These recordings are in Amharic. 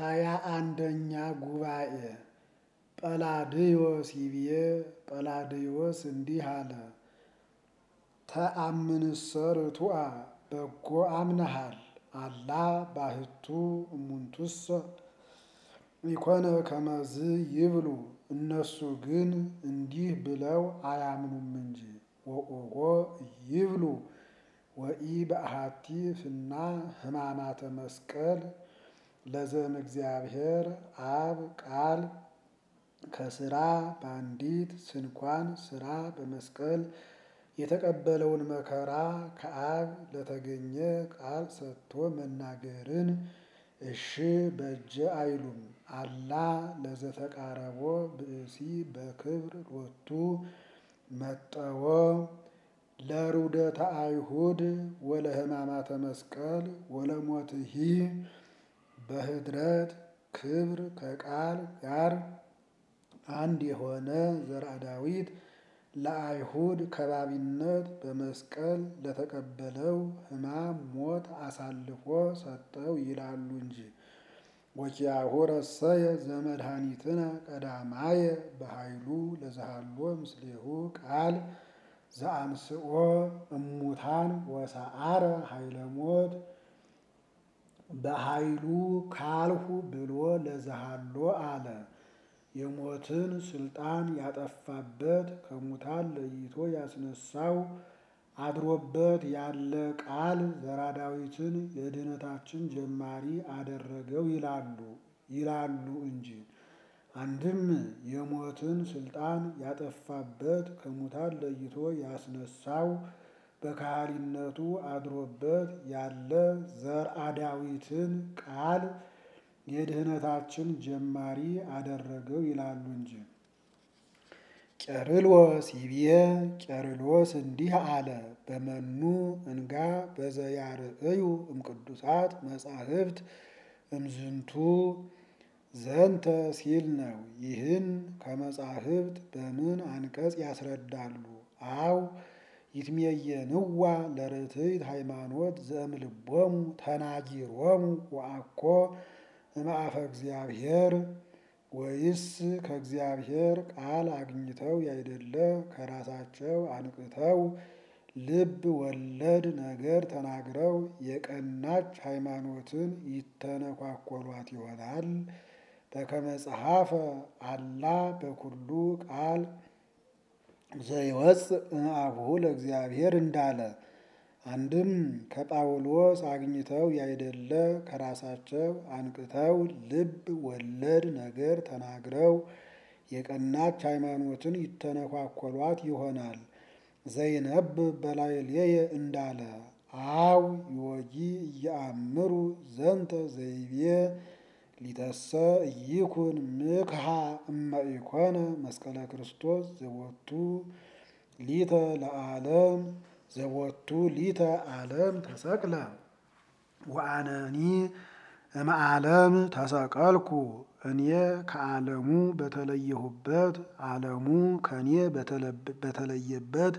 ሃያ አንደኛ ጉባኤ ጰላድዮስ ይብዬ ጰላድዮስ እንዲህ አለ። ተአምንሰ ርቱዐ በጎ አምነሃል አላ ባሕቱ እሙንቱሰ ኢኮነ ከመዝ ይብሉ እነሱ ግን እንዲህ ብለው አያምኑም እንጂ ወኦቆ ይብሉ ወኢ በአሐቲ ፍና ሕማማተ መስቀል ለዘም እግዚአብሔር አብ ቃል ከስራ በአንዲት ስንኳን ስራ በመስቀል የተቀበለውን መከራ ከአብ ለተገኘ ቃል ሰጥቶ መናገርን እሺ በጀ አይሉም። አላ ለዘተቃረቦ ብእሲ በክብር ሎቱ መጠወ ለሩደተ አይሁድ ወለሕማማተ መስቀል ወለሞትሂ በህድረት ክብር ከቃል ጋር አንድ የሆነ ዘርአ ዳዊት ለአይሁድ ከባቢነት በመስቀል ለተቀበለው ሕማም ሞት አሳልፎ ሰጠው ይላሉ እንጂ። ወኪያሁ ረሰየ ዘመድኃኒትነ ቀዳማየ በኃይሉ ለዘሃሎ ምስሌሁ ቃል ዘአንስኦ እሙታን ወሰአረ ኃይለ ሞት በኃይሉ ካልሁ ብሎ ለዘሃሎ አለ። የሞትን ስልጣን ያጠፋበት ከሙታን ለይቶ ያስነሳው አድሮበት ያለ ቃል ዘርአ ዳዊትን የድኅነታችን ጀማሪ አደረገው ይላሉ ይላሉ እንጂ። አንድም የሞትን ስልጣን ያጠፋበት ከሙታን ለይቶ ያስነሳው በካህሊነቱ አድሮበት ያለ ዘርአ ዳዊትን ቃል የድኅነታችን ጀማሪ አደረገው ይላሉ እንጂ። ቄርሎስ ይብዬ ቄርሎስ እንዲህ አለ። በመኑ እንጋ በዘያርእዩ እምቅዱሳት መጻሕፍት እምዝንቱ ዘንተ ሲል ነው። ይህን ከመጻሕፍት በምን አንቀጽ ያስረዳሉ? አው ይትሜየንዋ ለርትዕት ሃይማኖት ዘእምልቦሙ ተናጊሮሙ ወአኮ እምአፈ እግዚአብሔር ወይስ ከእግዚአብሔር ቃል አግኝተው ያይደለ ከራሳቸው አንቅተው ልብ ወለድ ነገር ተናግረው የቀናች ሃይማኖትን ይተነኳኮሏት ይሆናል። በከመ ጸሐፈ አላ በኩሉ ቃል ዘይወፅእ እምአቡሁ ለእግዚአብሔር እንዳለ አንድም ከጳውሎስ አግኝተው ያይደለ ከራሳቸው አንቅተው ልብ ወለድ ነገር ተናግረው የቀናች ሃይማኖትን ይተነኳኮሏት ይሆናል። ዘይነብብ በላዕሌየ እንዳለ አው ዮጊ እየአምሩ ዘንተ ዘይቤ ሊተሰ ኢይኩን ምክሃ እመ ኢኮነ መስቀለ ክርስቶስ ዘቦቱ ሊተ ለዓለም ዘቦቱ ሊተ ዓለም ተሰቅለ ወአነኒ እምዓለም ተሰቀልኩ እኔ ከዓለሙ በተለየሁበት ዓለሙ ከኔ በተለየበት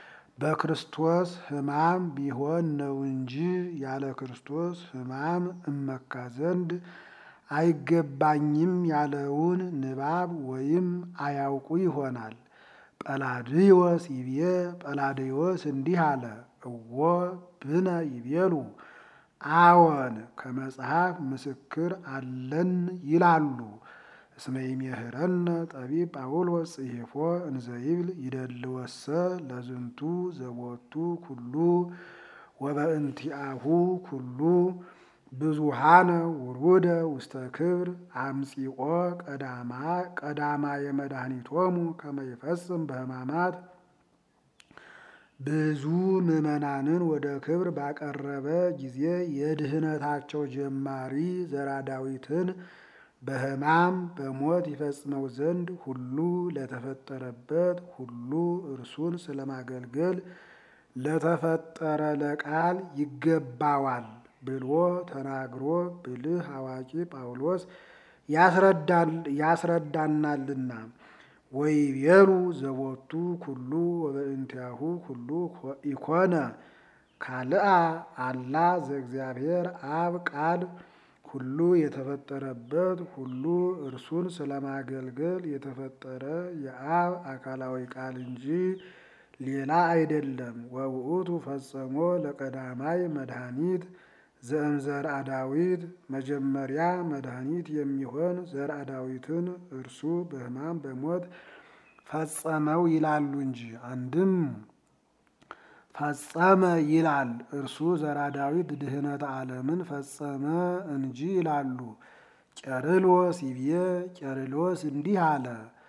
በክርስቶስ ሕማም ቢሆን ነው እንጂ ያለ ክርስቶስ ሕማም እመካ ዘንድ አይገባኝም ያለውን ንባብ ወይም አያውቁ ይሆናል። ጰላድዮስ ይብዬ ጰላድዮስ እንዲህ አለ። እወ ብነ ይቤሉ አዎን ከመጽሐፍ ምስክር አለን ይላሉ። እስመ ይሜህረነ ጠቢብ ጳውሎስ ጽሒፎ እንዘይብል ይደልወሰ ለዝንቱ ዘቦቱ ኩሉ ወበእንቲአሁ ኩሉ ብዙሃነ ውሩደ ውስተ ክብር አምጺኦ ቀዳማ የመድኃኒቶሙ ከመ ይፈጽም በሕማማት ብዙ ምዕመናንን ወደ ክብር ባቀረበ ጊዜ የድኅነታቸው ጀማሪ ዘርአ ዳዊትን በሕማም በሞት ይፈጽመው ዘንድ ሁሉ ለተፈጠረበት ሁሉ እርሱን ስለማገልገል ለተፈጠረ ለቃል ይገባዋል ብሎ ተናግሮ ብልህ አዋቂ ጳውሎስ ያስረዳናልና። ወይቤሉ ዘቦቱ ኩሉ ወበእንቲአሁ ኩሉ ኢኮነ ካልአ አላ ዘእግዚአብሔር አብ ቃል ሁሉ የተፈጠረበት ሁሉ እርሱን ስለማገልገል የተፈጠረ የአብ አካላዊ ቃል እንጂ ሌላ አይደለም። ወውእቱ ፈጸሞ ለቀዳማይ መድኃኒት ዘእምዘርአ ዳዊት መጀመሪያ መድኃኒት የሚሆን ዘርአ ዳዊትን እርሱ በሕማም በሞት ፈጸመው ይላሉ እንጂ አንድም ፈጸመ ይላል እርሱ ዘርአ ዳዊት ድህነተ ዓለምን ፈጸመ እንጂ ይላሉ። ቄርሎስ ይቤ ቄርሎስ እንዲህ አለ።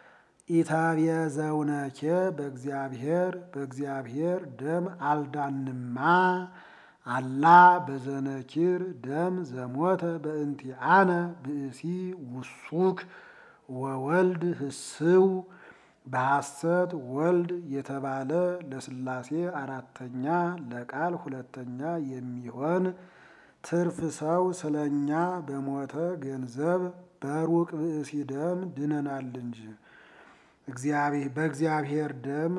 ኢተቤዘውነኬ በእግዚአብሔር በእግዚአብሔር ደም አልዳንማ አላ በዘነኪር ደም ዘሞተ በእንቲአነ ብእሲ ውሱክ ወወልድ ህስው በሐሰት ወልድ የተባለ ለሥላሴ አራተኛ ለቃል ሁለተኛ የሚሆን ትርፍ ሰው ስለኛ በሞተ ገንዘብ በሩቅ ብእሲ ደም ድነናል እንጂ በእግዚአብሔር ደም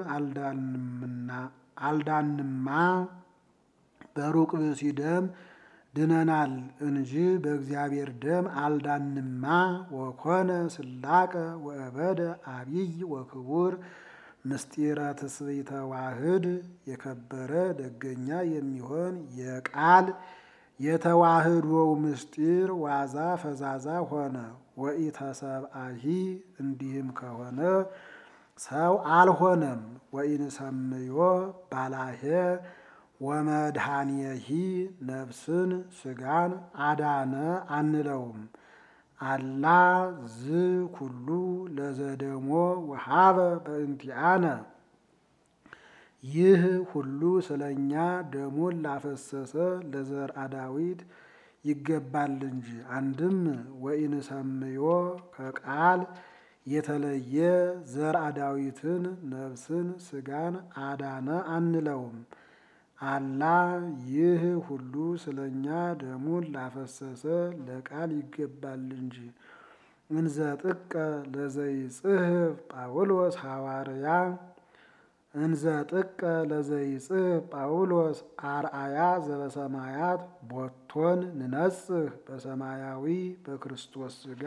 አልዳንማ በሩቅ ብእሲ ደም ድነናል እንጂ በእግዚአብሔር ደም አልዳንማ። ወኮነ ስላቀ ወእበደ አቢይ ወክቡር ምስጢረ ትስብእተ ዋህድ የከበረ ደገኛ የሚሆን የቃል የተዋህዶው ምስጢር ዋዛ ፈዛዛ ሆነ። ወኢተሰብአሂ እንዲህም ከሆነ ሰው አልሆነም። ወኢንሰምዮ ባላሄ ወመድኃኒየሂ ነፍስን ስጋን አዳነ አንለውም። አላ ዝ ኩሉ ለዘደሞ ወሃበ በእንቲአነ ይህ ሁሉ ስለኛ ደሙን ላፈሰሰ ለዘርአ ዳዊት ይገባል እንጂ አንድም ወኢንሰምዮ ከቃል የተለየ ዘርአ ዳዊትን ነፍስን ስጋን አዳነ አንለውም። አላ ይህ ሁሉ ስለኛ ደሙን ላፈሰሰ ለቃል ይገባል እንጂ እንዘ ጥቀ ለዘይጽሕፍ ጳውሎስ ሐዋርያ እንዘ ጥቀ ለዘይጽሕፍ ጳውሎስ አርአያ ዘበሰማያት ቦቶን ንነጽህ በሰማያዊ በክርስቶስ ሥጋ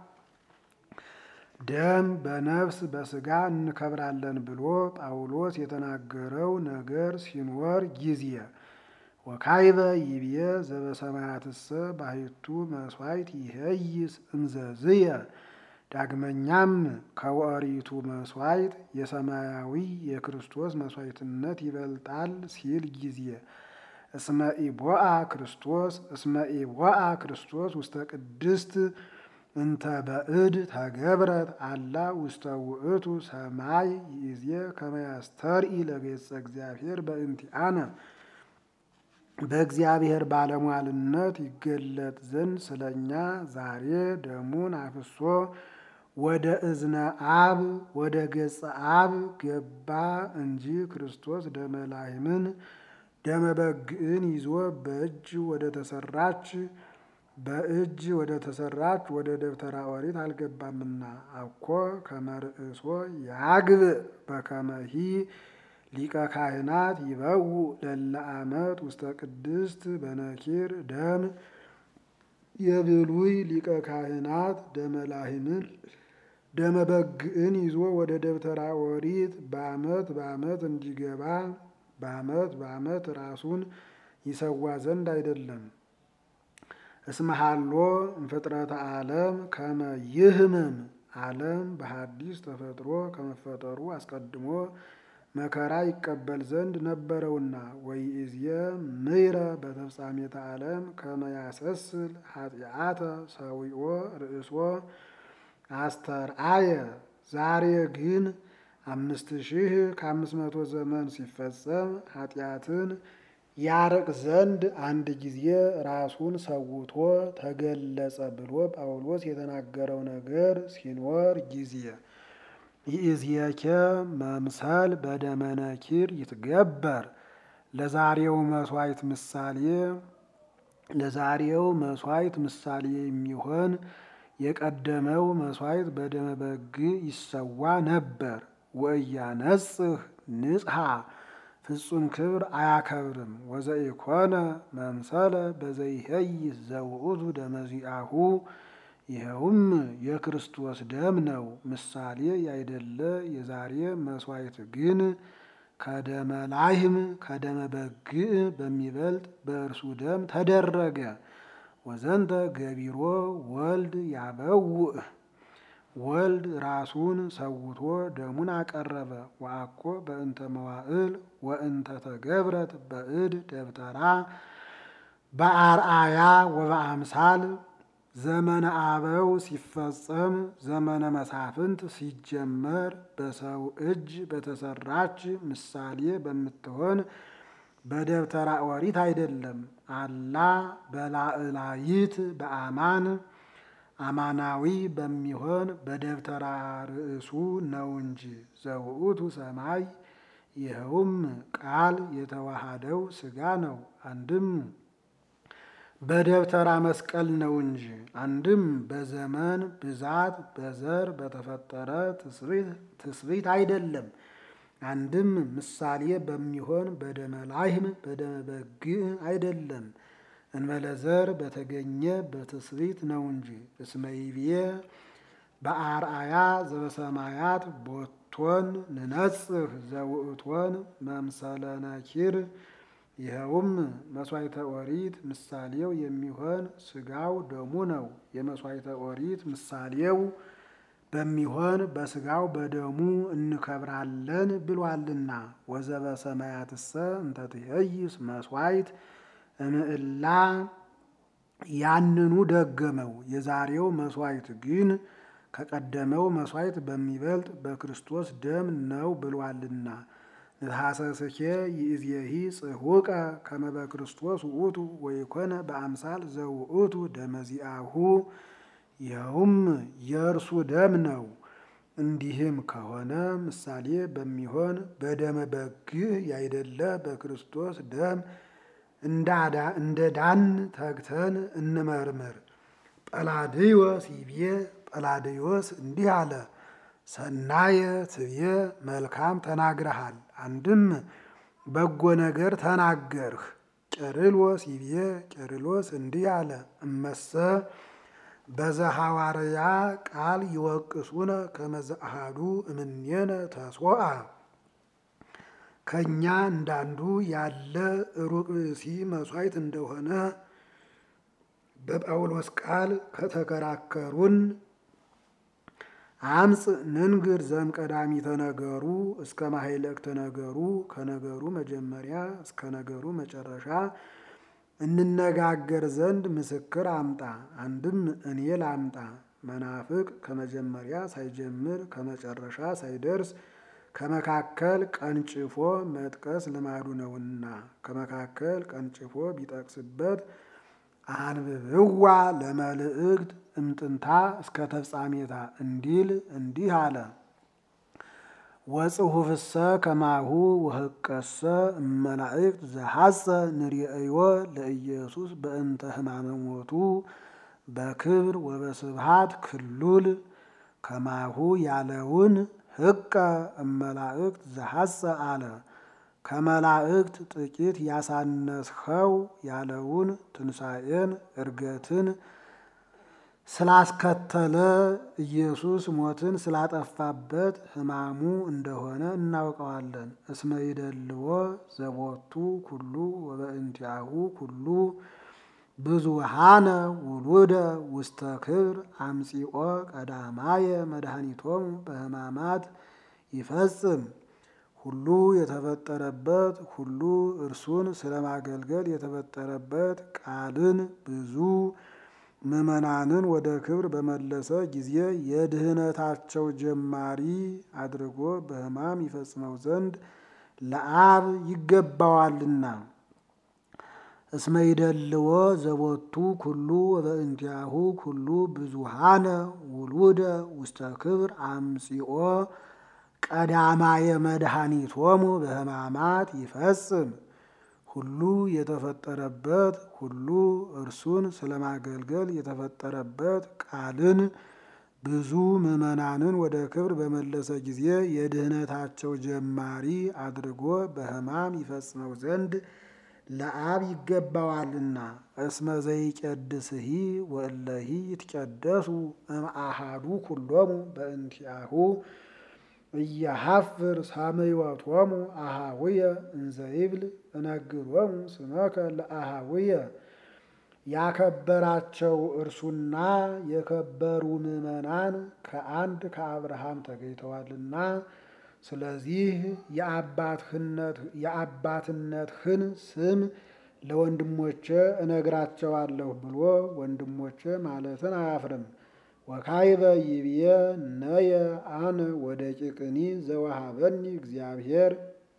ደም በነፍስ በሥጋ እንከብራለን ብሎ ጳውሎስ የተናገረው ነገር ሲኖር ጊዜ ወካይበ ይብየ ዘበሰማያትሰ ባሕቱ መሥዋዕት ይሄይስ እንዘዝየ ዳግመኛም ከወሪቱ መሥዋዕት የሰማያዊ የክርስቶስ መሥዋዕትነት ይበልጣል ሲል ጊዜ እስመ ኢቦአ ክርስቶስ እስመ ኢቦአ ክርስቶስ ውስተ ቅድስት እንተ በእድ ተገብረት አላ ውስተ ውእቱ ሰማይ ይእዜ ከመ ያስተርኢ ለገጸ እግዚአብሔር በእንቲአነ በእግዚአብሔር ባለሟልነት ይገለጥ ዘንድ ስለኛ ዛሬ ደሙን አፍሶ ወደ እዝነ አብ ወደ ገጸ አብ ገባ እንጂ ክርስቶስ ደመ ላህምን ደመ በግዕን ይዞ በእጅ ወደ ተሰራች በእጅ ወደ ተሰራች ወደ ደብተራ ኦሪት አልገባምና አኮ ከመርእሶ ያግብእ በከመሂ ሊቀ ካህናት ይበው ለለ ዓመት ውስተ ቅድስት በነኪር ደም የብሉይ ሊቀ ካህናት ደመ ላህምን ደመ በግዕን ይዞ ወደ ደብተራ ኦሪት በዓመት በዓመት እንዲገባ በዓመት በዓመት ራሱን ይሰዋ ዘንድ አይደለም። እስመሃሎ እምፍጥረተ ዓለም ከመ ይህምም ዓለም በሐዲስ ተፈጥሮ ከመፈጠሩ አስቀድሞ መከራ ይቀበል ዘንድ ነበረውና ወይእዝየ ምይረ በተፍጻሜተ ዓለም ከመ ያሰስል ኃጢአተ ሰዊኦ ርእሶ አስተርአየ ዛሬ ግን አምስት ሺህ ከአምስት መቶ ዘመን ሲፈጸም ኃጢአትን ያርቅ ዘንድ አንድ ጊዜ ራሱን ሰውቶ ተገለጸ ብሎ ጳውሎስ የተናገረው ነገር ሲኖር ጊዜ ይእዝየከ መምሰል በደመነኪር ይትገበር ለዛሬው መስዋዕት ምሳሌ ለዛሬው መስዋዕት ምሳሌ የሚሆን የቀደመው መስዋዕት በደመ በግ ይሰዋ ነበር። ወእያነጽህ ንጽሐ ፍጹም ክብር አያከብርም። ወዘኢኮነ መምሰለ በዘይሄይስ ዘውእቱ ደመዚአሁ ይኸውም የክርስቶስ ደም ነው። ምሳሌ ያይደለ የዛሬ መስዋዕት ግን ከደመ ላህም ከደመ በግዕ በሚበልጥ በእርሱ ደም ተደረገ። ወዘንተ ገቢሮ ወልድ ያበውእ ወልድ ራሱን ሰውቶ ደሙን አቀረበ። ወአኮ በእንተ መዋዕል ወእንተ ተገብረት በእድ ደብተራ በአርአያ ወበአምሳል ዘመነ አበው ሲፈጸም ዘመነ መሳፍንት ሲጀመር በሰው እጅ በተሰራች ምሳሌ በምትሆን በደብተራ ኦሪት አይደለም። አላ በላዕላይት በአማን አማናዊ በሚሆን በደብተራ ርእሱ ነው እንጂ ዘውእቱ ሰማይ ይኸውም ቃል የተዋሃደው ሥጋ ነው። አንድም በደብተራ መስቀል ነው እንጂ አንድም በዘመን ብዛት በዘር በተፈጠረ ትስብእት አይደለም። አንድም ምሳሌ በሚሆን በደመ ላህም በደመ በግዕ አይደለም። እንበለ ዘር በተገኘ በትስብእት ነው እንጂ እስመ ይቤ በአርአያ ዘበሰማያት ቦቶን ንነጽህ ዘውእቶን መምሰለ ነኪር ይኸውም መስዋዕተ ኦሪት ምሳሌው የሚሆን ሥጋው ደሙ ነው። የመስዋዕተ ኦሪት ምሳሌው በሚሆን በሥጋው በደሙ እንከብራለን ብሏልና። ወዘበ ሰማያትሰ እንተ ትኄይስ መስዋዕት እምዕላ ያንኑ ደገመው። የዛሬው መስዋዕት ግን ከቀደመው መስዋዕት በሚበልጥ በክርስቶስ ደም ነው ብሏልና። ንትሐሰስኬ ይእዜሂ ጽሑቀ ከመ በክርስቶስ ውእቱ ወይኮነ በአምሳል ዘውእቱ ደመዚአሁ ይኸውም የእርሱ ደም ነው። እንዲህም ከሆነ ምሳሌ በሚሆን በደመ በግዕ ያይደለ በክርስቶስ ደም እንደ ዳን ተግተን እንመርምር። ጰላድዮስ ይቤ ጰላድዮስ እንዲህ አለ፣ ሰናየ ትቤ መልካም ተናግረሃል። አንድም በጎ ነገር ተናገርህ። ቄርሎስ ይቤ ቄርሎስ እንዲህ አለ፣ እመሰ በዘሐዋርያ ቃል ይወቅሱነ ከመ ዘአሐዱ እምኔነ ተሶአ ከእኛ እንዳንዱ ያለ ሩቅ ብእሲ መሥዋዕት እንደሆነ በጳውሎስ ቃል ከተከራከሩን አምፅ ንንግር ዘም ቀዳሚተ ነገሩ እስከ ማሕለቅተ ነገሩ ከነገሩ መጀመሪያ እስከ ነገሩ መጨረሻ እንነጋገር ዘንድ ምስክር አምጣ። አንድም እኔ ላምጣ። መናፍቅ ከመጀመሪያ ሳይጀምር ከመጨረሻ ሳይደርስ ከመካከል ቀንጭፎ መጥቀስ ልማዱ ነውና ከመካከል ቀንጭፎ ቢጠቅስበት አንብብዋ ለመልእክት እምጥንታ እስከ ተፍጻሜታ እንዲል እንዲህ አለ። ወጽሑፍሰ ከማሁ ወህቀሰ እመላእክት ዘሐጸ ንርእዮ ለኢየሱስ በእንተ ሕማመ ሞቱ በክብር ወበስብሃት ክሉል ከማሁ ያለውን ህቀ እመላእክት ዘሐጸ አለ። ከመላእክት ጥቂት ያሳነስኸው ያለውን ትንሣኤን እርገትን ስላስከተለ ኢየሱስ ሞትን ስላጠፋበት ሕማሙ እንደሆነ እናውቀዋለን። እስመ ይደልዎ ዘቦቱ ኩሉ ወበእንቲአሁ ኩሉ ብዙሃነ ውሉደ ውስተ ክብር አምጺኦ ቀዳማየ መድኃኒቶሙ በሕማማት ይፈጽም ሁሉ የተፈጠረበት ሁሉ እርሱን ስለማገልገል የተፈጠረበት ቃልን ብዙ ምዕመናንን ወደ ክብር በመለሰ ጊዜ የድህነታቸው ጀማሪ አድርጎ በሕማም ይፈጽመው ዘንድ ለአብ ይገባዋልና። እስመ ይደልዎ ዘቦቱ ኩሉ ወበእንቲአሁ ኩሉ ብዙሃነ ውሉደ ውስተ ክብር አምጺኦ ቀዳማየ መድኃኒቶሙ በሕማማት ይፈጽም ሁሉ የተፈጠረበት ሁሉ እርሱን ስለማገልገል የተፈጠረበት ቃልን ብዙ ምዕመናንን ወደ ክብር በመለሰ ጊዜ የድህነታቸው ጀማሪ አድርጎ በሕማም ይፈጽመው ዘንድ ለአብ ይገባዋልና። እስመ ዘይቀድስሂ ወእለሂ ይትቀደሱ እምአሃዱ ኩሎሙ በእንቲአሁ እያሃፍር ሳምዮቶሙ አሃውየ እንዘይብል እነግሮሙ ስመከ ለአሃውየ ያከበራቸው እርሱና የከበሩ ምዕመናን ከአንድ ከአብርሃም ተገኝተዋልና ስለዚህ የአባትነትህን ስም ለወንድሞቼ እነግራቸዋለሁ ብሎ ወንድሞቼ ማለትን አያፍርም። ወካይበ ይብዬ ነየ አነ ወደ ጭቅኒ ዘወሃበኒ እግዚአብሔር።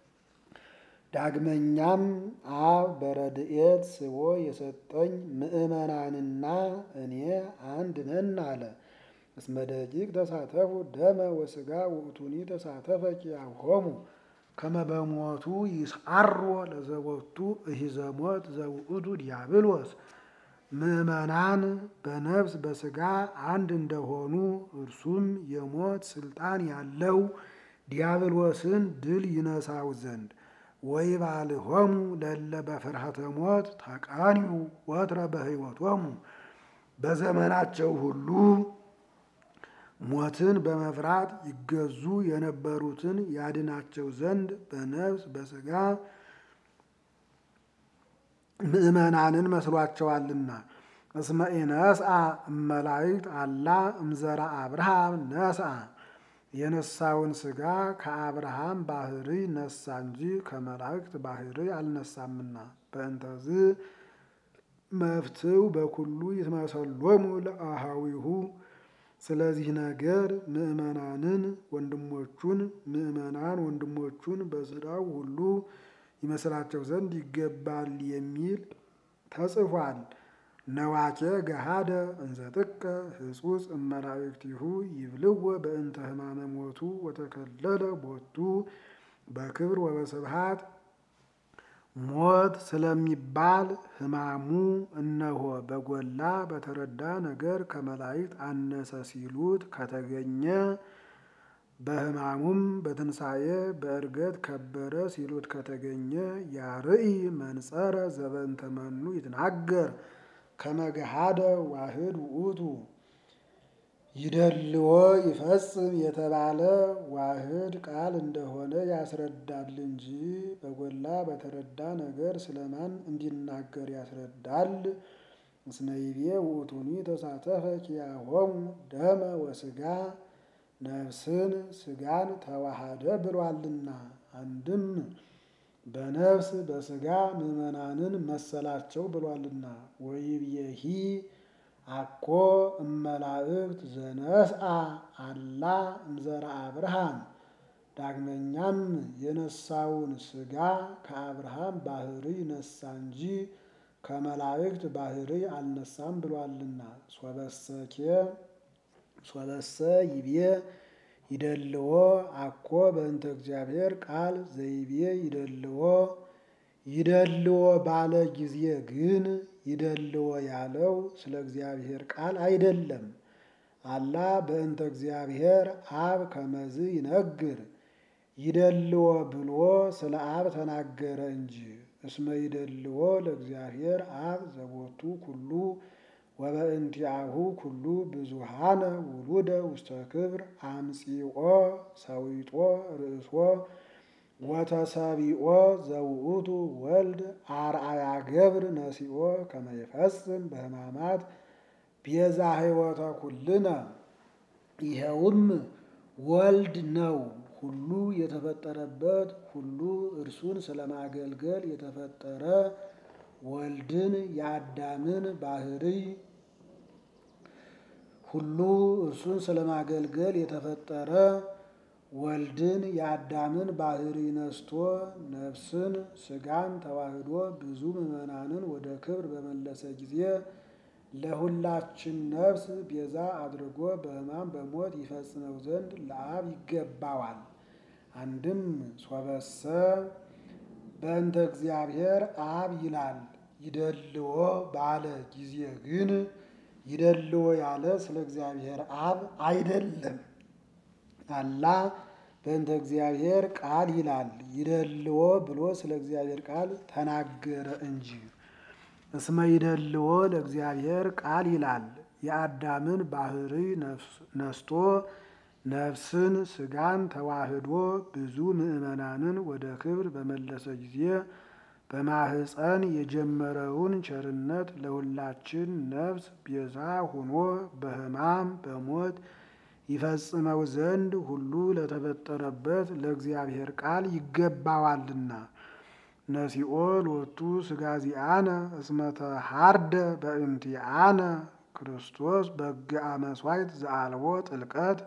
ዳግመኛም አብ በረድኤት ስቦ የሰጠኝ ምዕመናንና እኔ አንድ ነን አለ። እስመ ደቂቅ ተሳተፉ ደመ ወስጋ ውእቱኒ ተሳተፈ ኪያሆሙ ከመ በሞቱ ይስዓሮ ለዘቦቱ እሂዘሞት ዘውእቱ ዲያብሎስ። ምዕመናን በነፍስ በስጋ አንድ እንደሆኑ እርሱም የሞት ስልጣን ያለው ዲያብሎስን ድል ይነሳው ዘንድ ወይባልሆሙ ለለ በፍርሃተ ሞት ተቃኒዩ ወትረ በሕይወቶሙ በዘመናቸው ሁሉ ሞትን በመፍራት ይገዙ የነበሩትን ያድናቸው ዘንድ በነፍስ በስጋ ምዕመናንን መስሏቸዋልና። እስመ ኢነስአ እመላእክት አላ እምዘራ አብርሃም ነስአ የነሳውን ስጋ ከአብርሃም ባህሪ ነሳ እንጂ ከመላእክት ባህሪ አልነሳምና። በእንተዝ መፍትው በኩሉ ይትመሰሎሙ ለአሃዊሁ ስለዚህ ነገር ምዕመናንን ወንድሞቹን ምዕመናን ወንድሞቹን በስራው ሁሉ ይመስላቸው ዘንድ ይገባል የሚል ተጽፏል። ነዋኬ ገሃደ እንዘ ጥቀ ህጹጽ እመላእክቲሁ ይብልወ በእንተ ሕማመ ሞቱ ወተከለለ ቦቱ በክብር ወበስብሃት ሞት ስለሚባል ሕማሙ እነሆ በጎላ በተረዳ ነገር ከመላእክት አነሰ ሲሉት ከተገኘ በሕማሙም በትንሣኤ በእርገት ከበረ ሲሉት ከተገኘ ያርኢ መንጸረ ዘበንተ መኑ ይትናገር ከመገሃደ ዋህድ ውእቱ ይደልዎ ይፈጽም የተባለ ዋህድ ቃል እንደሆነ ያስረዳል እንጂ በጎላ በተረዳ ነገር ስለማን እንዲናገር ያስረዳል? እስመ ይቤ ውእቱኒ ተሳተፈ ኪያሆሙ ደመ ወስጋ ነፍስን ስጋን ተዋሃደ ብሏልና። አንድም በነፍስ በስጋ ምዕመናንን መሰላቸው ብሏልና። ወይብየሂ አኮ እመላእክት ዘነስአ አላ እምዘራ አብርሃም። ዳግመኛም የነሳውን ስጋ ከአብርሃም ባህሪ ነሳ እንጂ ከመላእክት ባህሪ አልነሳም ብሏልና። ሶበሰኬ ሶበሰ ይቤ ይደልዎ አኮ በእንተ እግዚአብሔር ቃል ዘይቤ ይደልዎ ይደልዎ ባለ ጊዜ ግን ይደልዎ ያለው ስለ እግዚአብሔር ቃል አይደለም። አላ በእንተ እግዚአብሔር አብ ከመዝ ይነግር ይደልዎ ብሎ ስለ አብ ተናገረ እንጂ። እስመ ይደልዎ ለእግዚአብሔር አብ ዘቦቱ ኩሉ ወበእንቲአሁ ኩሉ ብዙሃነ ውሉደ ውስተ ክብር አምጺኦ ሰዊጦ ርእሶ ወተሰቢኦ ዘውእቱ ወልድ አርአያ ገብር ነሲኦ ከመ ይፈጽም በሕማማት ቤዛ ሕይወተ ኩልነ። ይኸውም ወልድ ነው። ሁሉ የተፈጠረበት ሁሉ እርሱን ስለማገልገል የተፈጠረ ወልድን የአዳምን ባህርይ ሁሉ እርሱን ስለማገልገል የተፈጠረ ወልድን የአዳምን ባህሪ ነስቶ ነፍስን ስጋን ተዋህዶ ብዙ ምዕመናንን ወደ ክብር በመለሰ ጊዜ ለሁላችን ነፍስ ቤዛ አድርጎ በሕማም በሞት ይፈጽመው ዘንድ ለአብ ይገባዋል። አንድም ሶበሰ በእንተ እግዚአብሔር አብ ይላል። ይደልዎ ባለ ጊዜ ግን ይደልዎ ያለ ስለ እግዚአብሔር አብ አይደለም። አላ በእንተ እግዚአብሔር ቃል ይላል። ይደልዎ ብሎ ስለ እግዚአብሔር ቃል ተናገረ እንጂ። እስመ ይደልዎ ለእግዚአብሔር ቃል ይላል። የአዳምን ባህሪ ነስቶ ነፍስን ስጋን ተዋህዶ ብዙ ምዕመናንን ወደ ክብር በመለሰ ጊዜ በማህፀን የጀመረውን ቸርነት ለሁላችን ነፍስ ቤዛ ሆኖ በሕማም በሞት ይፈጽመው ዘንድ ሁሉ ለተፈጠረበት ለእግዚአብሔር ቃል ይገባዋልና። ነሲኦ ሎቱ ስጋዚአነ እስመተ ሃርደ በእንቲአነ ክርስቶስ በግአ መሥዋዕት ዘአልቦ ጥልቀት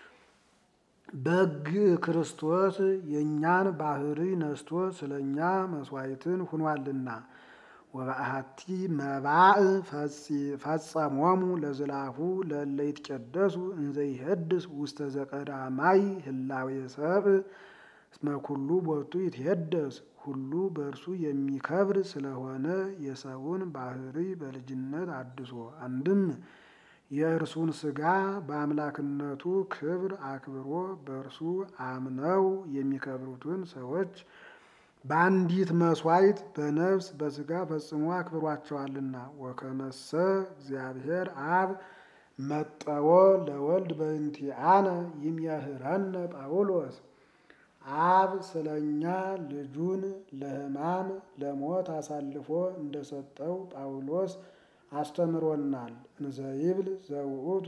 በግ ክርስቶስ የእኛን ባህሪ ነስቶ ስለ እኛ መሥዋዕትን ሁኗልና። ወበአሐቲ መባእ ፈጸሞሙ ለዝላፉ ለእለ ይትቀደሱ እንዘ ይሄድስ ውስተ ዘቀዳማይ ህላዌ ሰብእ እስመ ኩሉ ቦቱ ይትሄደስ ሁሉ በእርሱ የሚከብር ስለሆነ የሰውን ባህሪ በልጅነት አድሶ አንድም የእርሱን ሥጋ በአምላክነቱ ክብር አክብሮ በእርሱ አምነው የሚከብሩትን ሰዎች በአንዲት መሥዋዕት በነፍስ በሥጋ ፈጽሞ አክብሯቸዋልና። ወከመሰ እግዚአብሔር አብ መጠወ ለወልድ በእንቲአነ ይምየህረነ ጳውሎስ አብ ስለ እኛ ልጁን ለሕማም ለሞት አሳልፎ እንደሰጠው ጳውሎስ አስተምሮናል። እንዘ ይብል ዘውእቱ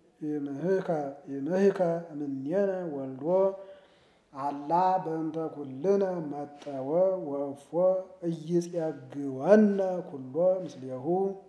ይምህከ እምኔነ ወልዶ አላ በእንተ ኩልነ መጠወ ወእፎ ኢይጼግወነ ኩሎ ምስሌሁ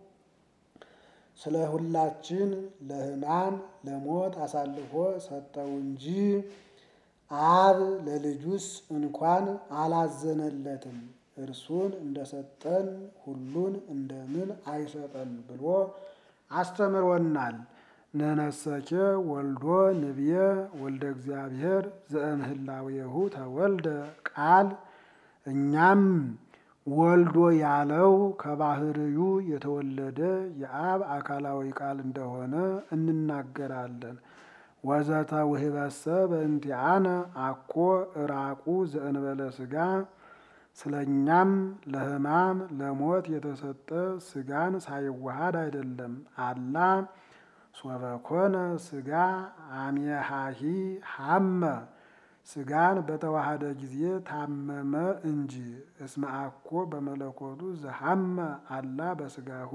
ስለ ሁላችን ለሕማም ለሞት አሳልፎ ሰጠው እንጂ አብ ለልጁስ እንኳን አላዘነለትም። እርሱን እንደሰጠን ሁሉን እንደምን አይሰጠን ብሎ አስተምሮናል። ነነሰኬ ወልዶ ንብየ ወልደ እግዚአብሔር ዘእምህላዌሁ ተወልደ ቃል እኛም ወልዶ ያለው ከባህርዩ የተወለደ የአብ አካላዊ ቃል እንደሆነ እንናገራለን። ወዘተ ውህበሰ በእንቲአነ አኮ እራቁ ዘእንበለ ሥጋ ስለ እኛም ለሕማም ለሞት የተሰጠ ሥጋን ሳይዋሃድ አይደለም። አላ ሶበኮነ ሥጋ አሜሃሂ ሐመ ሥጋን በተዋሃደ ጊዜ ታመመ እንጂ። እስመ አኮ በመለኮቱ ዘሐመ አላ በሥጋሁ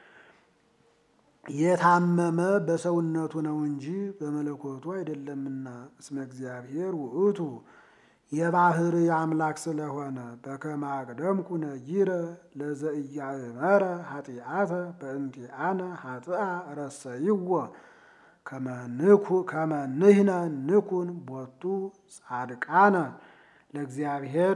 የታመመ በሰውነቱ ነው እንጂ በመለኮቱ አይደለምና። እስመ እግዚአብሔር ውእቱ የባህር አምላክ ስለሆነ በከመ አቅደምኩ ነጊረ ለዘኢያእመረ ኃጢአተ በእንቲአነ ኃጥአ ረሰይዎ ከመ ንሕነ ንኩን ቦቱ ጻድቃነ ለእግዚአብሔር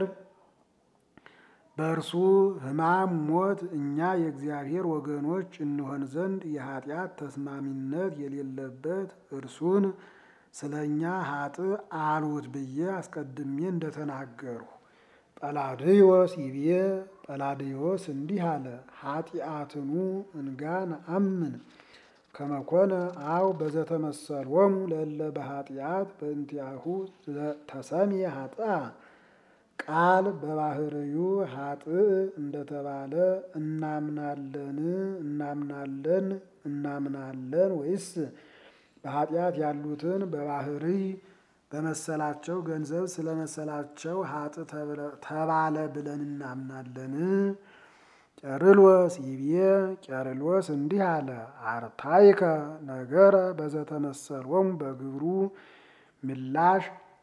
በእርሱ ሕማም ሞት እኛ የእግዚአብሔር ወገኖች እንሆን ዘንድ የኃጢአት ተስማሚነት የሌለበት እርሱን ስለ እኛ ሀጥ አሉት ብዬ አስቀድሜ እንደተናገርሁ። ጰላድዮስ ይቤ ጰላድዮስ እንዲህ አለ። ኃጢአትኑ እንጋ ነአምን ከመኮነ አው በዘተመሰሎሙ ለእለ በኃጢአት በእንቲአሁ ተሰምየ ኃጥአ ቃል በባህርዩ ኃጥእ እንደተባለ እናምናለን እናምናለን እናምናለን ወይስ በኃጢአት ያሉትን በባህሪ በመሰላቸው ገንዘብ ስለመሰላቸው ሀጥ ተባለ ብለን እናምናለን? ቄርሎስ ይቤ ቄርሎስ እንዲህ አለ። አርታይከ ነገረ በዘተመሰሎሙ በግብሩ ምላሽ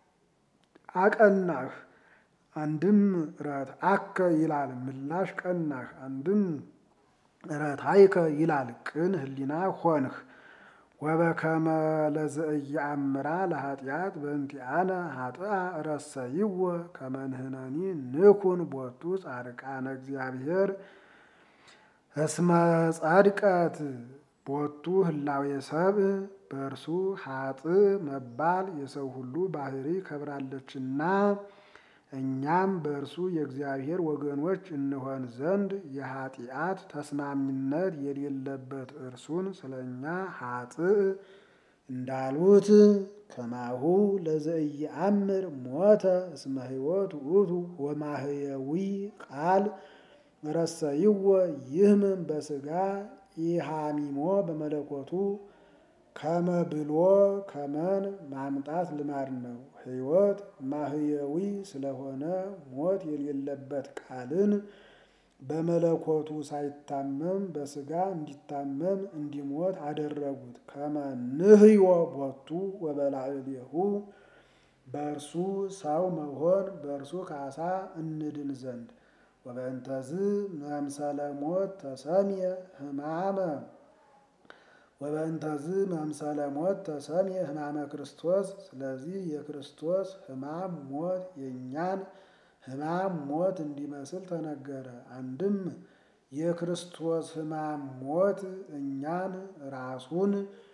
አቀናህ። አንድም ረትአከ ይላል ምላሽ ቀናህ። አንድም ረታይከ ይላል ቅን ህሊና ሆንህ። ወበከመ ለዘኢየአምራ ለኃጢአት በእንቲአነ ኃጥአ ረሰይዎ ከመ ንሕነኒ ንኩን ቦቱ ጻድቃነ እግዚአብሔር እስመ ጸድቀት ቦቱ ህላዌ ሰብእ በእርሱ ኃጥእ መባል የሰው ሁሉ ባህሪ ከብራለችና እኛም በእርሱ የእግዚአብሔር ወገኖች እንሆን ዘንድ የኃጢአት ተስማሚነት የሌለበት እርሱን ስለ እኛ ኃጥእ እንዳሉት ከማሁ ለዘኢየአምር ሞተ እስመ ሕይወት ውእቱ ወማህየዊ ቃል ረሰይዎ ይህምም በስጋ ኢሃሚሞ በመለኮቱ ከመ ብሎ ከመን ማምጣት ልማድ ነው። ሕይወት ማህየዊ ስለሆነ ሞት የሌለበት ቃልን በመለኮቱ ሳይታመም በስጋ እንዲታመም እንዲሞት አደረጉት። ከመ ንህዮ ቦቱ ወበላዕሌሁ በእርሱ ሰው መሆን በእርሱ ካሳ እንድን ዘንድ ወበእንተዝ መምሰለ ሞት ተሰምየ ሕማመ ወበእንተዝ መምሰለ ሞት ተሰምየ ሕማመ ክርስቶስ። ስለዚህ የክርስቶስ ሕማም ሞት የእኛን ሕማም ሞት እንዲመስል ተነገረ። አንድም የክርስቶስ ሕማም ሞት እኛን ራሱን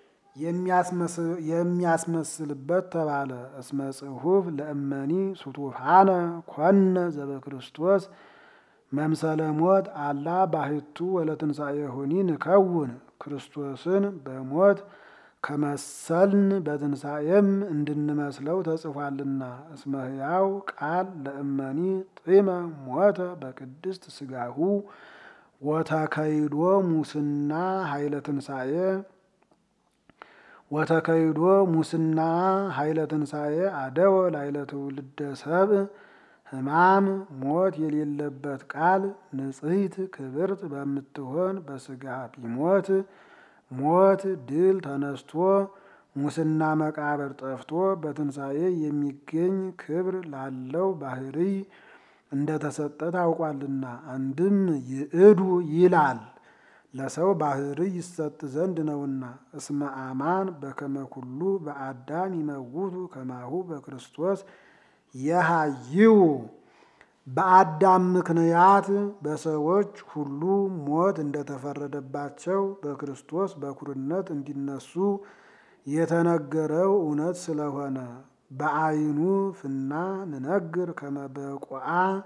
የሚያስመስልበት ተባለ። እስመ ጽሑፍ ለእመኒ ሱቱፋነ ኮነ ዘበክርስቶስ መምሰለ ሞት አላ ባሕቱ ወለትንሣኤሁኒ ንከውን ክርስቶስን በሞት ከመሰልን በትንሣኤም እንድንመስለው ተጽፏልና። እስመ ሕያው ቃል ለእመኒ ጢመ ሞተ በቅድስት ሥጋሁ ወተከይዶ ሙስና ኃይለ ትንሣኤ ወተከይዶ ሙስና ኃይለ ትንሣኤ አደወ ላይለ ትውልደ ሰብእ ሕማም ሞት የሌለበት ቃል ንጽሕት ክብርት በምትሆን በሥጋ ቢሞት ሞት ድል ተነስቶ ሙስና መቃብር ጠፍቶ በትንሣኤ የሚገኝ ክብር ላለው ባሕርይ እንደተሰጠ ታውቋልና። አንድም ይእዱ ይላል ለሰው ባሕርይ ይሰጥ ዘንድ ነውና። እስመ አማን በከመ ኩሉ በአዳም ይመውቱ ከማሁ በክርስቶስ የሃይው በአዳም ምክንያት በሰዎች ሁሉ ሞት እንደተፈረደባቸው በክርስቶስ በኩርነት እንዲነሱ የተነገረው እውነት ስለሆነ በአይኑ ፍና ንነግር ከመበቁዓ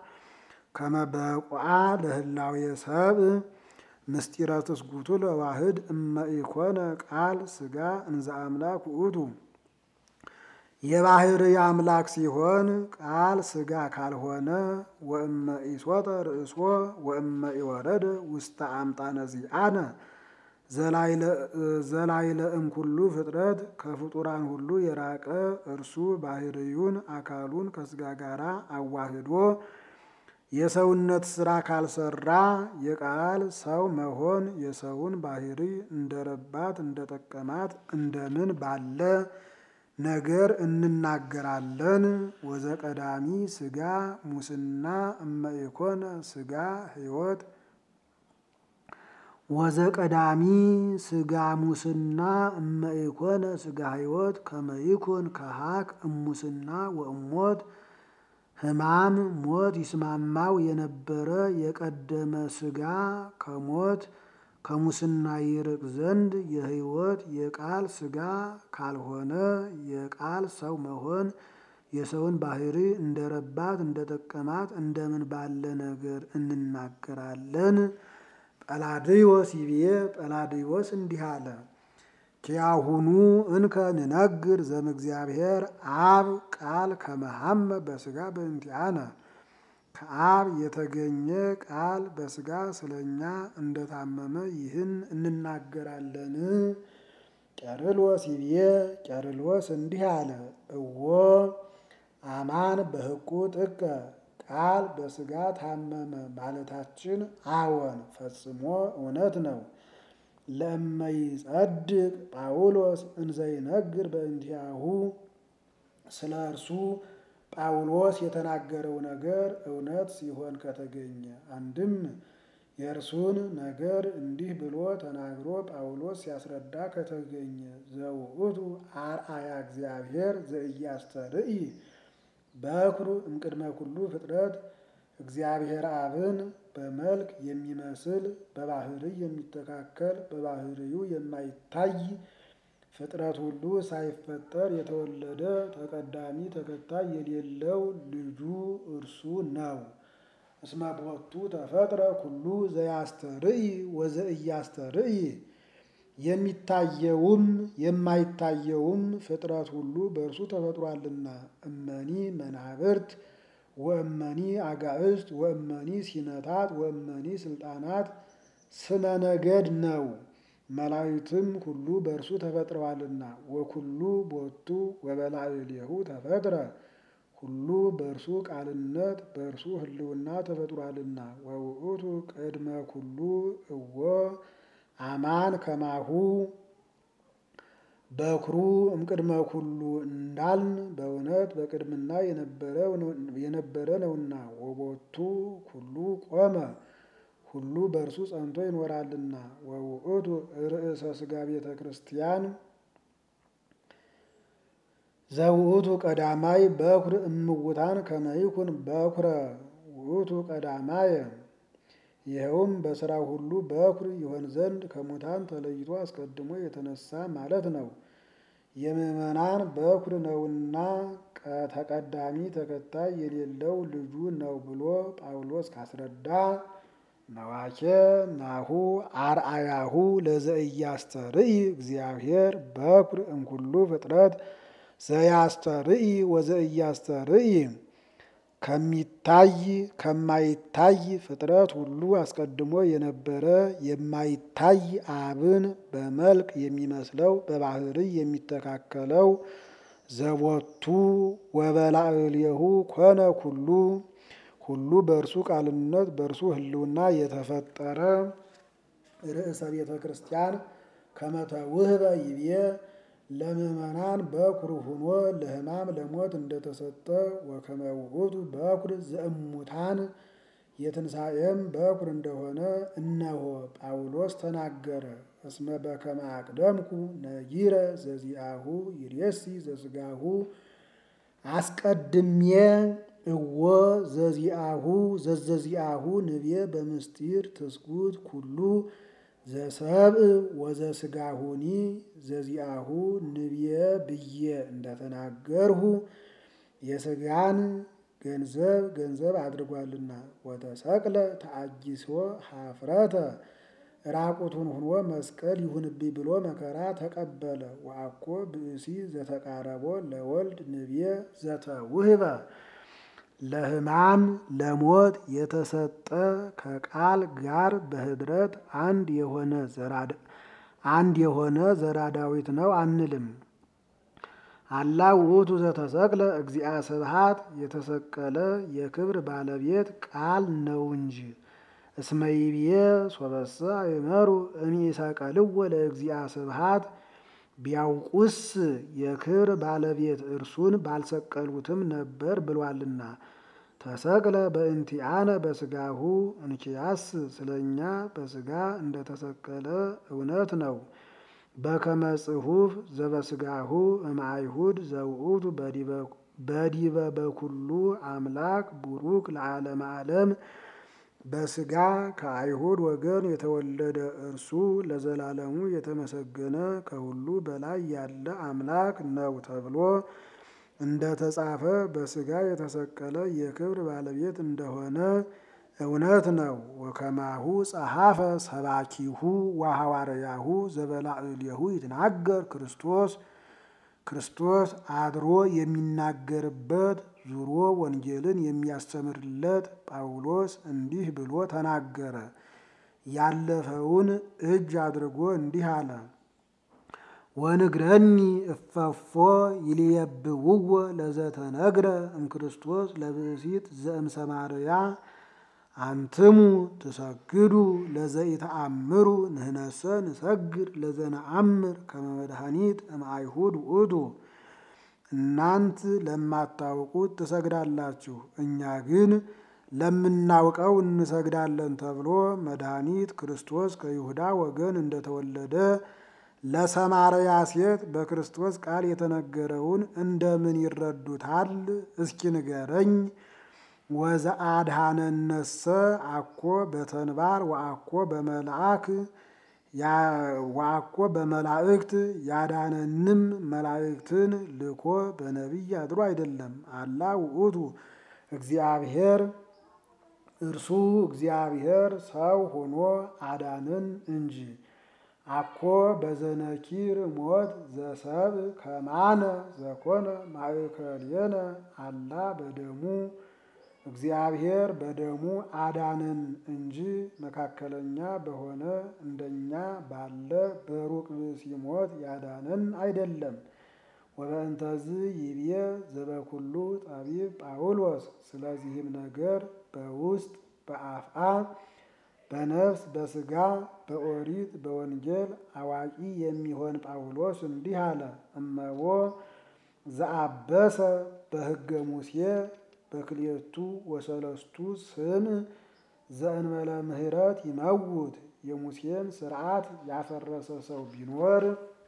ከመበቁዓ ለህላዌ ሰብእ ምስጢረ ትስጉቱ ለዋህድ እመ ኢኮነ ቃል ሥጋ እንዘ አምላክ ውእቱ የባሕርይ አምላክ ሲሆን ቃል ሥጋ ካልሆነ ወእመ ኢሶጠ ርእሶ ወእመ ኢወረደ ውስተ አምጣነ ዚአነ ዘላይለ እምኩሉ ፍጥረት ከፍጡራን ሁሉ የራቀ እርሱ ባሕርዩን አካሉን ከሥጋ ጋር አዋህዶ የሰውነት ሥራ ካልሰራ የቃል ሰው መሆን የሰውን ባሕርይ እንደረባት እንደጠቀማት እንደምን ባለ ነገር እንናገራለን። ወዘቀዳሚ ሥጋ ሙስና እመ ኢኮነ ሥጋ ሕይወት ወዘቀዳሚ ሥጋ ሙስና እመ ኢኮነ ሥጋ ሕይወት ከመ ይኩን ከሃክ እሙስና ወእሞት ሕማም ሞት ይስማማው የነበረ የቀደመ ሥጋ ከሞት ከሙስና ይርቅ ዘንድ የሕይወት የቃል ሥጋ ካልሆነ የቃል ሰው መሆን የሰውን ባሕርይ እንደረባት እንደጠቀማት እንደምን ባለ ነገር እንናገራለን። ጰላድዮስ ይብዬ ጰላድዮስ እንዲህ አለ። ኪያሁኑ እንከ ንነግር ዘእምእግዚአብሔር አብ ቃል ከመሐመ በሥጋ በእንቲአነ ከአብ የተገኘ ቃል በሥጋ ስለኛ እንደታመመ ይህን እንናገራለን። ቄርሎስ ይብዬ ቄርሎስ እንዲህ አለ። እዎ አማን በሕቁ ጥቀ ቃል በሥጋ ታመመ ማለታችን አዎን ፈጽሞ እውነት ነው። ለእመይጸድቅ ጳውሎስ እንዘይነግር በእንቲአሁ ስለ እርሱ ጳውሎስ የተናገረው ነገር እውነት ሲሆን ከተገኘ አንድም የእርሱን ነገር እንዲህ ብሎ ተናግሮ ጳውሎስ ሲያስረዳ ከተገኘ ዘውእቱ አርአያ እግዚአብሔር ዘኢያስተርኢ በኩሩ እምቅድመ ኩሉ ፍጥረት እግዚአብሔር አብን በመልክ የሚመስል በባሕርይ የሚተካከል በባሕርዩ የማይታይ ፍጥረት ሁሉ ሳይፈጠር የተወለደ ተቀዳሚ ተከታይ የሌለው ልጁ እርሱ ነው። እስመ ቦቱ ተፈጥረ ኩሉ ዘያስተርኢ ወዘእያስተርኢ የሚታየውም የማይታየውም ፍጥረት ሁሉ በእርሱ ተፈጥሯልና። እመኒ መናብርት ወእመኒ አጋዕዝት ወእመኒ ሲነታት ወእመኒ ስልጣናት ስመ ነገድ ነው። መላእክትም ሁሉ በእርሱ ተፈጥረዋልና። ወኩሉ ቦቱ ወበላዕሌሁ ተፈጥረ ሁሉ በእርሱ ቃልነት በእርሱ ሕልውና ተፈጥሯልና። ወውእቱ ቅድመ ኩሉ እወ አማን ከማሁ በኩሩ እምቅድመ ኩሉ እንዳልን በእውነት በቅድምና የነበረ ነውና። ወቦቱ ኩሉ ቆመ ሁሉ በእርሱ ጸንቶ ይኖራልና። ወውእቱ ርእሰ ሥጋ ቤተ ክርስቲያን ዘውእቱ ቀዳማይ በኩር እምውታን ከመይኩን በኩረ ውእቱ ቀዳማየ ይኸውም በሥራው ሁሉ በኩር ይሆን ዘንድ ከሙታን ተለይቶ አስቀድሞ የተነሳ ማለት ነው። የምዕመናን በኩር ነውና ተቀዳሚ ተከታይ የሌለው ልጁ ነው ብሎ ጳውሎስ ካስረዳ ነዋኬ ናሁ አርአያሁ ለዘእያስተርኢ እግዚአብሔር በኩር እምኩሉ ፍጥረት ዘያስተርኢ ወዘእያስተርኢ ከሚታይ ከማይታይ ፍጥረት ሁሉ አስቀድሞ የነበረ የማይታይ አብን በመልክ የሚመስለው በባህርይ የሚተካከለው ዘቦቱ ወበላዕሌሁ ኮነ ኩሉ ሁሉ በእርሱ ቃልነት በእርሱ ሕልውና የተፈጠረ ርእሰ ቤተ ክርስቲያን ከመተውህበ ይቤ ለምእመናን በኩር ሁኖ ለሕማም ለሞት እንደተሰጠ ወከመ ውእቱ በኩር ዘእሙታን የትንሣኤም በኩር እንደሆነ እነሆ ጳውሎስ ተናገረ። እስመ በከመ አቅደምኩ ነጊረ ዘዚአሁ ይሬሲ ዘሥጋሁ አስቀድሜ እወ ዘዚአሁ ዘዘዚአሁ ንቤ በምስጢር ትስጉት ኩሉ ዘሰብእ ወዘሥጋሁኒ ዘዚአሁ ንብየ ብዬ እንደተናገርሁ የሥጋን ገንዘብ ገንዘብ አድርጓልና። ወተሰቅለ ተአጊሶ ኀፍረተ ራቁቱን ሆኖ መስቀል ይሁንብኝ ብሎ መከራ ተቀበለ። ወአኮ ብእሲ ዘተቃረቦ ለወልድ ንብየ ዘተውህበ ለሕማም ለሞት የተሰጠ ከቃል ጋር በኅድረት አንድ የሆነ አንድ የሆነ ዘራ ዳዊት ነው አንልም። አላ ውእቱ ዘተሰቅለ እግዚአ ስብሐት የተሰቀለ የክብር ባለቤት ቃል ነው እንጂ። እስመ ይብዬ ሶበሰ አይመሩ እምይሰቀልዎ ለእግዚአ ስብሐት ቢያውቁስ የክብር ባለቤት እርሱን ባልሰቀሉትም ነበር ብሏልና። ተሰቅለ በእንቲአነ በሥጋሁ እንኪያስ ስለኛ በሥጋ እንደተሰቀለ እውነት ነው። በከመ ጽሑፍ ዘበሥጋሁ እምአይሁድ ዘውእቱ በዲበ በኩሉ አምላክ ቡሩክ ለዓለመ ዓለም በሥጋ ከአይሁድ ወገን የተወለደ እርሱ ለዘላለሙ የተመሰገነ ከሁሉ በላይ ያለ አምላክ ነው ተብሎ እንደ ተጻፈ በሥጋ የተሰቀለ የክብር ባለቤት እንደሆነ እውነት ነው። ወከማሁ ጸሐፈ ሰባኪሁ ወሐዋርያሁ ዘበላዕሌሁ ይትናገር ክርስቶስ ክርስቶስ አድሮ የሚናገርበት ዙሮ ወንጌልን የሚያስተምርለት ጳውሎስ እንዲህ ብሎ ተናገረ። ያለፈውን እጅ አድርጎ እንዲህ አለ። ወንግረኒ እፈፎ ይልየብውዎ ለዘተነግረ እምክርስቶስ ለብእሲት ዘእምሰማርያ አንትሙ ትሰግዱ ለዘኢተአምሩ ንህነሰ ንሰግድ ለዘነአምር ከመ መድኃኒት እምአይሁድ ውእቱ። እናንት ለማታውቁት ትሰግዳላችሁ፣ እኛ ግን ለምናውቀው እንሰግዳለን ተብሎ መድኃኒት ክርስቶስ ከይሁዳ ወገን እንደተወለደ ለሰማርያ ሴት በክርስቶስ ቃል የተነገረውን እንደምን ይረዱታል? እስኪ ንገረኝ። ወዘአድኀነነሰ አኮ በተንባር ወአኮ በመልአክ ዋኮ በመላእክት ያዳነንም መላእክትን ልኮ በነቢይ አድሮ አይደለም። አላ ውእቱ እግዚአብሔር እርሱ እግዚአብሔር ሰው ሆኖ አዳንን እንጂ። አኮ በዘነኪር ሞት ዘሰብ ከማነ ዘኮነ ማእከሌነ አላ በደሙ እግዚአብሔር በደሙ አዳንን እንጂ መካከለኛ በሆነ እንደኛ ባለ በሩቅ ብእሲ ሞት ያዳነን አይደለም። ወበእንተዝ ይብዬ ዘበኩሉ ጠቢብ ጳውሎስ ስለዚህም ነገር በውስጥ በአፍአ በነፍስ በስጋ በኦሪት በወንጌል አዋቂ የሚሆን ጳውሎስ እንዲህ አለ። እመቦ ዘአበሰ በሕገ ሙሴ በክልኤቱ ወሰለስቱ ስም ዘእንበለ ምሕረት ይመውት የሙሴን ስርዓት ያፈረሰ ሰው ቢኖር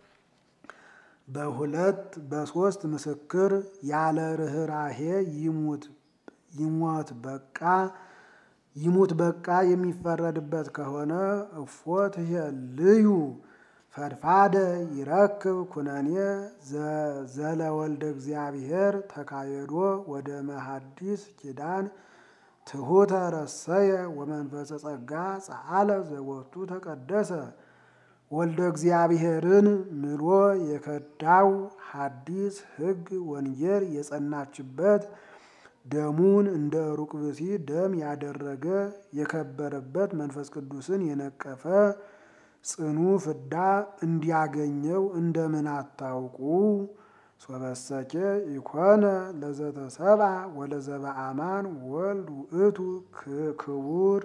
በሁለት በሶስት ምስክር ያለ ርኅራሄ ይሙት ይሞት በቃ ይሙት በቃ የሚፈረድበት ከሆነ እፎት ልዩ ፈድፋደ ይረክብ ኩነኔ ዘለወልደ እግዚአብሔር ተካየዶ ወደ መሐዲስ ኪዳን ትሑተ ረሰየ ወመንፈሰ ጸጋ ጸአለ ዘቦቱ ተቀደሰ ወልደ እግዚአብሔርን ምሎ የከዳው ሐዲስ ሕግ ወንጌል የጸናችበት ደሙን እንደ ሩቅ ብእሲ ደም ያደረገ የከበረበት መንፈስ ቅዱስን የነቀፈ ጽኑ ፍዳ እንዲያገኘው እንደምን አታውቁ? ሶበሰኬ ኢኮነ ለዘተሰብአ ወለዘበአማን ወልድ ውእቱ ክቡር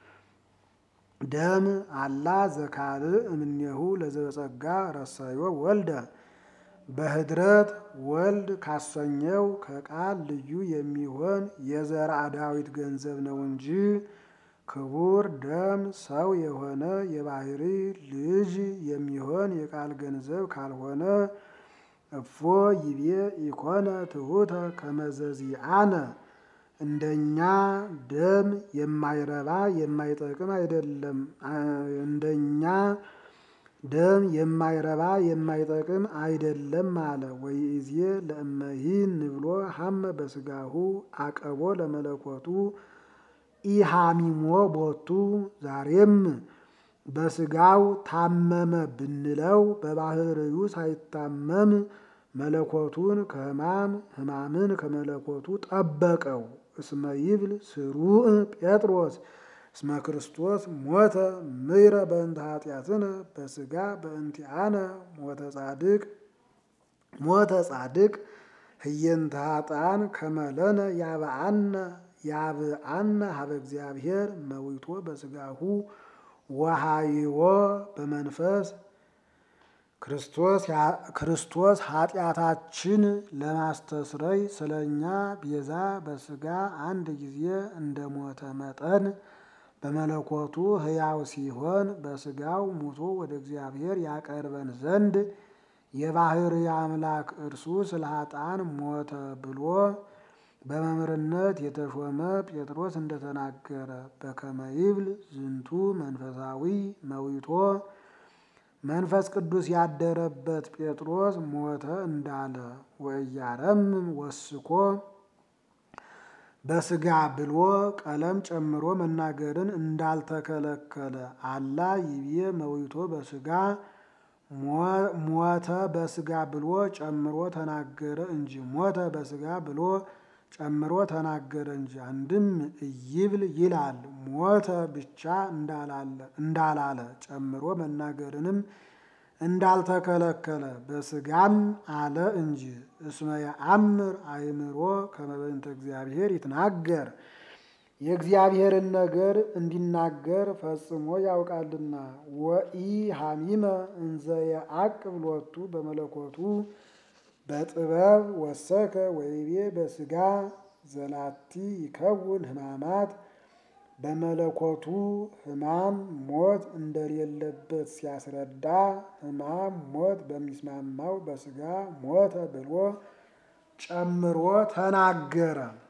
ደም አላ ዘካልእ እምኔሁ ለዘበጸጋ ረሰዮ ወልደ በህድረት ወልድ ካሰኘው ከቃል ልዩ የሚሆን የዘርአ ዳዊት ገንዘብ ነው እንጂ ክቡር ደም ሰው የሆነ የባህሪ ልጅ የሚሆን የቃል ገንዘብ ካልሆነ እፎ ይቤ ኢኮነ ትሑተ ከመዘዚአነ እንደኛ ደም የማይረባ የማይጠቅም አይደለም። እንደኛ ደም የማይረባ የማይጠቅም አይደለም አለ። ወይእዜ ለእመሂን ንብሎ ሀመ በስጋሁ አቀቦ ለመለኮቱ ኢሃሚሞ ቦቱ ዛሬም በስጋው ታመመ ብንለው በባህርዩ ሳይታመም መለኮቱን ከሕማም ሕማምን ከመለኮቱ ጠበቀው። እስመ ይብል ስሩዕ ጴጥሮስ እስመ ክርስቶስ ሞተ ምይረ በእንተ ኃጢአትነ በስጋ በእንቲአነ ሞተ ጻድቅ ሞተ ጻድቅ ህየንተ ኃጥአን ከመለነ ያብአነ ያብአነ ሀበ እግዚአብሔር መዊቶ በስጋሁ ወሃይዎ በመንፈስ ክርስቶስ ኃጢአታችን ለማስተስረይ ስለኛ ቤዛ በስጋ አንድ ጊዜ እንደ ሞተ መጠን በመለኮቱ ሕያው ሲሆን በስጋው ሙቶ ወደ እግዚአብሔር ያቀርበን ዘንድ የባሕርይ አምላክ እርሱ ስለ ኃጥአን ሞተ ብሎ በመምህርነት የተሾመ ጴጥሮስ እንደተናገረ በከመ ይብል ዝንቱ መንፈሳዊ መዊቶ መንፈስ ቅዱስ ያደረበት ጴጥሮስ ሞተ እንዳለ ወእያረምም ወስኮ በስጋ ብሎ ቀለም ጨምሮ መናገርን እንዳልተከለከለ አላ ይቤ መዊቶ በስጋ ሞተ በስጋ ብሎ ጨምሮ ተናገረ እንጂ ሞተ በስጋ ብሎ ጨምሮ ተናገረ እንጂ። አንድም እይብል ይላል ሞተ ብቻ እንዳላለ ጨምሮ መናገርንም እንዳልተከለከለ በስጋም አለ እንጂ። እስመ የአምር አእምሮ ከመ በእንተ እግዚአብሔር ይትናገር የእግዚአብሔርን ነገር እንዲናገር ፈጽሞ ያውቃልና። ወኢ ሐሚመ እንዘ የዐቅብ ሎቱ በመለኮቱ በጥበብ ወሰከ ወይቤ በስጋ ዘላቲ ይከውን ሕማማት በመለኮቱ ሕማም ሞት እንደሌለበት ሲያስረዳ ሕማም ሞት በሚስማማው በስጋ ሞተ ብሎ ጨምሮ ተናገረ።